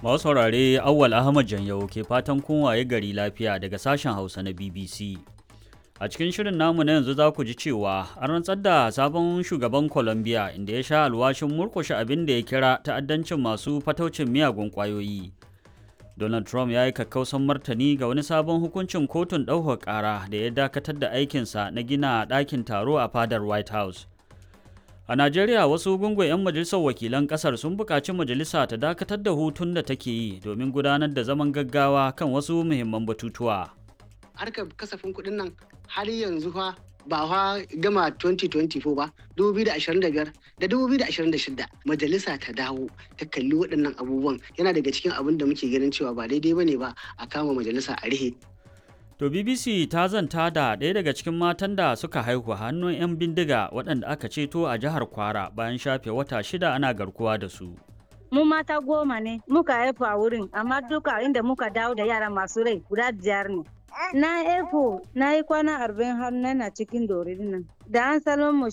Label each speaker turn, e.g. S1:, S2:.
S1: Masu saurare Awwal Ahmad Janyau ke fatan kun waye gari lafiya daga sashen Hausa na BBC. A cikin shirin namu na yanzu za ku ji cewa an rantsar da sabon shugaban Colombia inda ya sha alwashin murkushe abin da ya kira ta'addancin masu fataucin miyagun ƙwayoyi. Donald Trump ya yi kakkausan martani ga wani sabon hukuncin kotun ɗaukar ƙara da ya dakatar da aikinsa na gina ɗakin taro a fadar White House. A Najeriya wasu gungun 'yan majalisar wakilan ƙasar sun buƙaci majalisa ta dakatar da hutun da take yi domin gudanar da zaman gaggawa kan wasu muhimman batutuwa.
S2: Harkar kasafin kuɗin nan har yanzu fa ba fa gama 2024 ba 2025 da 2026 majalisa ta dawo ta kalli waɗannan abubuwan yana daga cikin abin da muke ganin cewa ba daidai bane ba a kama majalisa a rihe
S1: To BBC ta zanta da ɗaya daga cikin matan da suka haihu hannun 'yan bindiga waɗanda aka ceto a jihar Kwara bayan shafe wata shida ana garkuwa da su.
S3: Mu mata goma ne muka haifu a wurin amma duka inda muka dawo da yara masu rai guda biyar ne. Na haifu na yi kwana arba'in har na cikin dorin nan. Da an salon mu